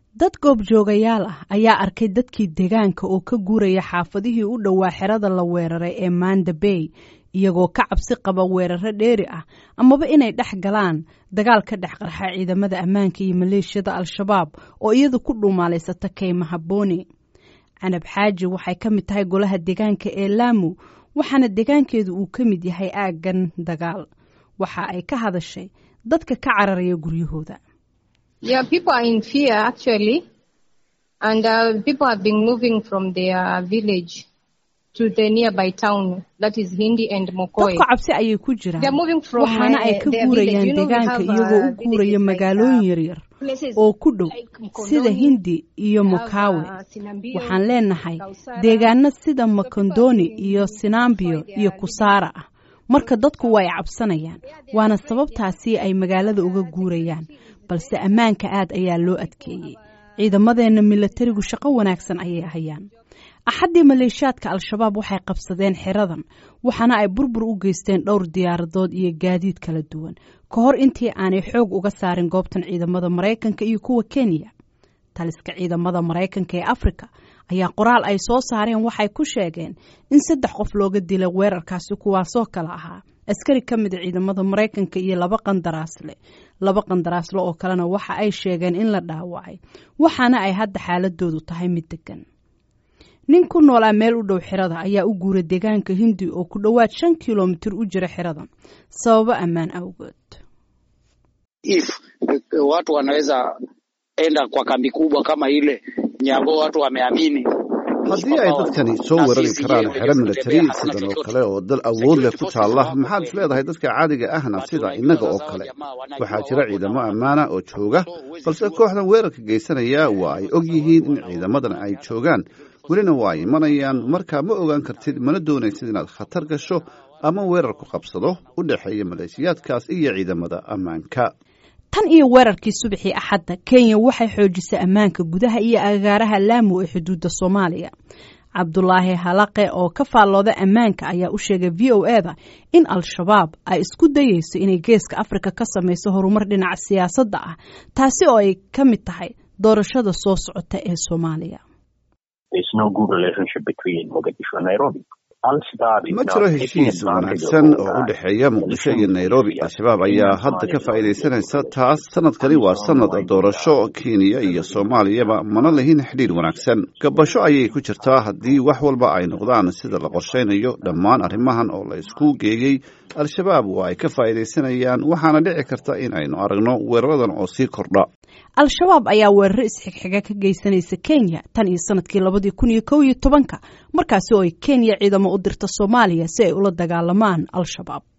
dad goobjoogayaal ah ayaa arkay dadkii deegaanka oo ka guuraya xaafadihii u dhowaa xerada la weeraray ee manda bay iyagoo ka cabsi qaba weeraro dheeri ah amaba inay dhex galaan dagaal ka dhex qarxa ciidamada ammaanka iyo maleeshiyada al-shabaab oo iyadu ku dhuumaalaysata kaymaha booni canab xaaji waxay ka mid tahay golaha deegaanka ee laamu waxaana deegaankeedu uu ka mid yahay aaggan dagaal waxa ay ka hadashay dadka ka cararaya guryahooda Yeah, people are in fear actually, and uh, people have been moving from their village to the nearby town that is Hindi and Mokoe. dadku cabsi ayay ku jiraan They're moving from waxaana ay uh, ka their guurayaan village. You know, we deegaanka have, iyagoo u uh, guuraya villages like, magaalooyin uh, yaryar places oo ku dhow like Mkondoni, sida hindi iyo we have, mokawe uh, Sinambio, waxaan leenahay Kausara. deegaano sida makondoni iyo sinambio iyo kusaara ah marka dadku way cabsanayaan waana sababtaasi ay magaalada uga guurayaan balse ammaanka aad ayaa loo adkeeyey ciidamadeenna milatarigu shaqo wanaagsan ayay hayaan axaddii maleeshiyaadka al-shabaab waxay qabsadeen xeradan waxaana ay burbur u geysteen dhowr diyaaradood iyo gaadiid kala duwan ka hor intii aanay xoog uga saarin goobtan ciidamada maraykanka iyo kuwa kenya taliska ciidamada maraykanka ee afrika ayaa qoraal ay soo saareen waxay ku sheegeen in saddex qof looga dilay weerarkaasi kuwaasoo kale ahaa askari ka mida ciidamada maraykanka iyo laba qandaraasle laba qandaraasle oo kalena waxa ay sheegeen in la dhaawacay waxaana ay hadda xaaladoodu tahay mid degan nin ku noolaa meel u dhow xerada ayaa u guuray deegaanka hindi oo ku dhowaad shan kilomitir u jira xeradan sababo ammaan awgood if eh, watu wanaweza enda kwa kambi kubwa kama ile Nyago, watu wameamini haddii ay dadkani soo weerari karaan xero milatari sidan oo kale oo dal awood leh ku taalla maxaad is leedahay dadka caadiga ahna sida innaga oo kale waxaa jira ciidamo ammaana oo jooga balse kooxdan weerarka geysanaya waa ay og yihiin in ciidamadan ay joogaan welina waa ay imanayaan marka ma ogaan kartid mana doonaysid inaad khatar gasho ama weerar ku qabsado u dhexeeya maleeshiyaadkaas iyo ciidamada ammaanka tan iyo weerarkii subaxii axadda kenya waxay xoojisay ammaanka gudaha iyo agaaraha laamu ee xuduudda soomaaliya cabdulaahi halaqe oo ka faallooda ammaanka ayaa u sheegay v o e da in al-shabaab ay isku dayeyso inay geeska afrika ka samayso horumar dhinaca siyaasadda ah taasi oo ay ka mid tahay doorashada soo socota ee soomaaliya There's no good relationship between Mogadishu and Nairobi. Al-Shabaab is ma now jiro taking heshiis advantage of wanaagsan all oo u that. dhexeeya muqdisho iyo nairobi al-shabaab ayaa hadda ka faa'iidaysanaysa taas sanadkani waa sanad doorasho kenya iyo soomaaliyaba mana lahin xidhiir wanaagsan gabasho ayay ku jirtaa haddii wax walba ay noqdaan sida la qorshaynayo dhammaan arrimahan oo la isku geeyey al-shabaab waa ay ka faa'iidaysanayaan waxaana dhici karta in aynu aragno weeraradan oo sii kordha al-shabaab ayaa weeraro isxigxiga ka geysanaysa kenya tan iyo sanadkii labadii kun iyo kow iyo tobanka markaasi oo ay kenya ciidamo u dirta soomaaliya si ay ula dagaalamaan al-shabaab